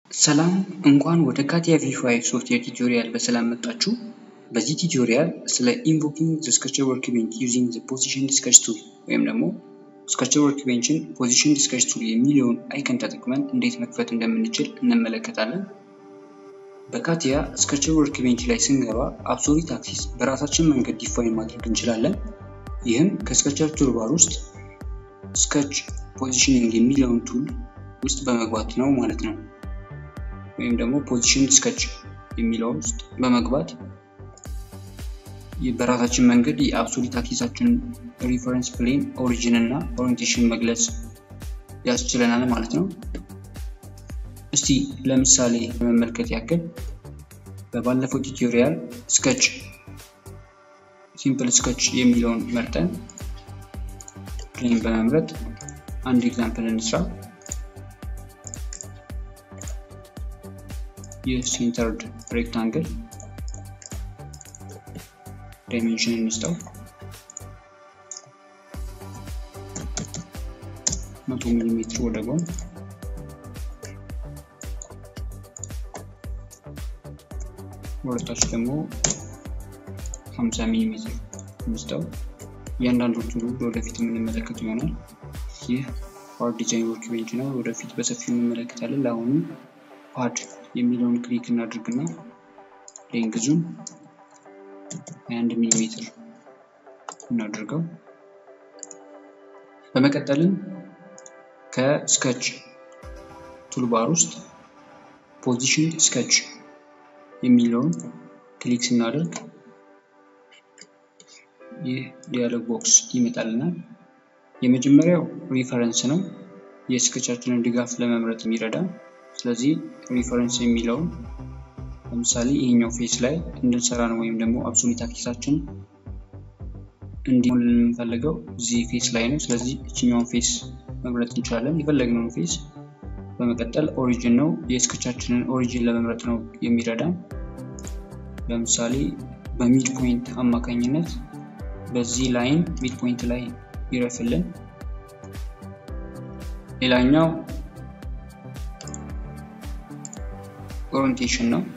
ሰላም እንኳን ወደ ካቲያ ቪ5 ሶፍትዌር ቱቶሪያል በሰላም መጣችሁ። በዚህ ቱቶሪያል ስለ ኢንቮኪንግ ዘ ስኬቸር ወርክቤንች ዩዚንግ ዘ ፖዚሽን ዲስከች ቱል ወይም ደግሞ ስኬቸር ወርክቤንችን ፖዚሽን ዲስከች ቱል የሚለውን አይከን ተጠቅመን እንዴት መክፈት እንደምንችል እንመለከታለን። በካቲያ ስኬቸር ወርክቤንች ላይ ስንገባ አብሶሊት አክሲስ በራሳችን መንገድ ዲፋይን ማድረግ እንችላለን። ይህም ከስኬቸር ቱልባር ውስጥ ስኬች ፖዚሽኒንግ የሚለውን ቱል ውስጥ በመግባት ነው ማለት ነው። ወይም ደግሞ ፖዚሽን ስኬች የሚለው ውስጥ በመግባት በራሳችን መንገድ የአብሶሊት አክሲሳችን ሪፈረንስ ፕሌን ኦሪጂን እና ኦሪንቴሽን መግለጽ ያስችለናል ማለት ነው። እስቲ ለምሳሌ ለመመልከት ያክል በባለፈው ቱቶሪያል ስኬች ሲምፕል ስኬች የሚለውን መርጠን ፕሌን በመምረጥ አንድ ኤግዛምፕል እንስራ። የሴንተርድ ሬክታንግል ዳይሜንሽን እንስጠው መቶ ሚሊ ሜትር ወደ ጎን ወደታች ደግሞ 50 ሚሊ ሜትር እንስጠው። እያንዳንዶቹ ወደፊት የምንመለከት ይሆናል። ይህ ፓርት ዲዛይን ወርክ ቤንች ነው። ወደፊት በሰፊው እንመለከታለን። ለአሁኑ ፓድ የሚለውን ክሊክ እናድርግና ሌንግዙን 21 ሚሊ ሜትር እናድርገው። በመቀጠልም ከስኬች ቱልባር ውስጥ ፖዚሽን ስኬች የሚለውን ክሊክ ስናደርግ ይህ ዲያሎግ ቦክስ ይመጣልናል። የመጀመሪያው ሪፈረንስ ነው፣ የስኬቻችንን ድጋፍ ለመምረጥ የሚረዳ ስለዚህ ሪፈረንስ የሚለውን ለምሳሌ ይሄኛው ፌስ ላይ እንድንሰራ ነው ወይም ደግሞ አብሶሊት አክሲሳችን እንዲሆን የምንፈልገው እዚህ ፌስ ላይ ነው። ስለዚህ እችኛውን ፌስ መምረጥ እንችላለን፣ የፈለግነውን ፌስ። በመቀጠል ኦሪጂን ነው፣ የስኬቻችንን ኦሪጂን ለመምረጥ ነው የሚረዳ። ለምሳሌ በሚድ ፖይንት አማካኝነት በዚህ ላይን ሚድ ፖይንት ላይ ይረፍልን። ሌላኛው ኦሪንቴሽን ነው።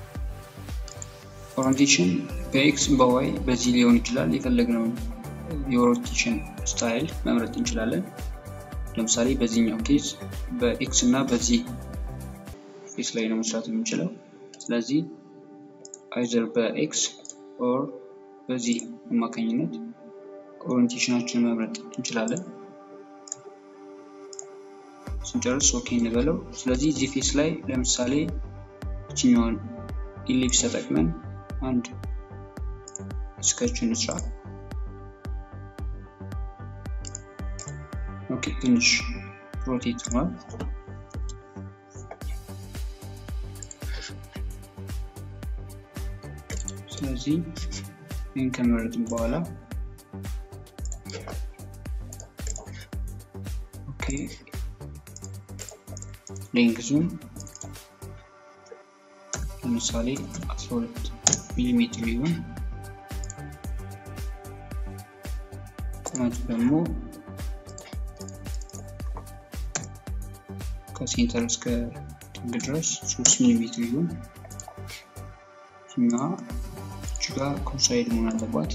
ኦሪንቴሽን በኤክስ በዋይ በዚህ ሊሆን ይችላል። የፈለግነውን የኦሪንቴሽን ስታይል መምረጥ እንችላለን። ለምሳሌ በዚህኛው ኬዝ በኤክስ እና በዚህ ፌስ ላይ ነው መስራት የምንችለው። ስለዚህ አይዘር በኤክስ ኦር በዚህ አማካኝነት ኦሪንቴሽናችንን መምረጥ እንችላለን። ስንጨርስ ኦኬ እንበለው። ስለዚህ እዚህ ፌስ ላይ ለምሳሌ ይችኛውን ኢሊፕስ ተጠቅመን አንድ ስኬች እንስራ። ኦኬ ትንሽ ሮቴት ሆኗል። ስለዚህ ይህን ከመረጥን በኋላ ኦኬ ሌንግዙን ለምሳሌ 12 ሚሊ ሜትር ሊሆን ቁመቱ ደግሞ ከሴንተር እስከ ጥግ ድረስ 3 ሚሊ ሜትር ይሁን። እና እችጋ ኮንሳይድ መሆን አለባት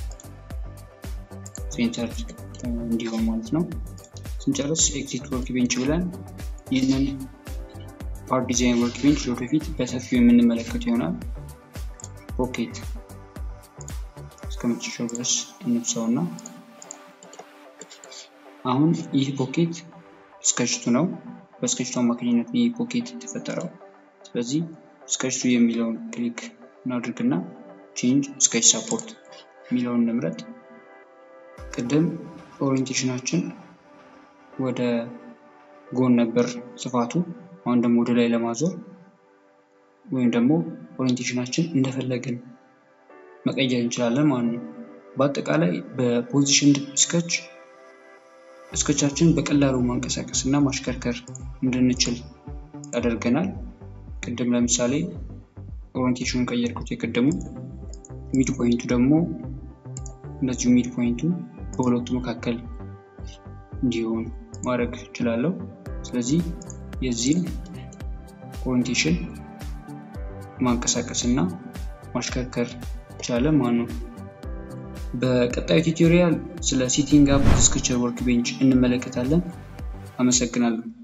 ሴንተር እንዲሆን ማለት ነው። ስንጨርስ ኤግዚት ወርክ ቤንች ብለን ይህንን ፓርት ዲዛይን ወርክ ቤንች ወደፊት በሰፊው የምንመለከት ይሆናል። ፖኬት እስከ መጨረሻው ድረስ እንብሰው እና አሁን ይህ ፖኬት ስኬችቱ ነው። በስኬችቱ አማካኝነት ይህ ፖኬት የተፈጠረው። ስለዚህ ስኬችቱ የሚለውን ክሊክ እናድርግና ቼንጅ ስኬች ሳፖርት የሚለውን ንምረጥ። ቅድም ኦሪንቴሽናችን ወደ ጎን ነበር ስፋቱ። አሁን ደግሞ ወደ ላይ ለማዞር ወይም ደግሞ ኦሪንቴሽናችን እንደፈለግን መቀየር እንችላለን ማለት ነው። በአጠቃላይ በፖዚሽን ስኬች ስኬቻችን በቀላሉ ማንቀሳቀስ እና ማሽከርከር እንድንችል ያደርገናል። ቅድም ለምሳሌ ኦሪንቴሽኑን ቀየርኩት የቅድሙ ሚድ ፖይንቱ ደግሞ እንደዚሁ ሚድ ፖይንቱ በሁለቱ መካከል እንዲሆን ማድረግ እችላለሁ። ስለዚህ የዚህን ኦሪንቴሽን ማንቀሳቀስ እና ማሽከርከር ቻለ ማለት ነው። በቀጣዩ ቱቶሪያል ስለ ሴቲንግ አፕ ስኬቸር ወርክ ቤንች እንመለከታለን። አመሰግናለሁ።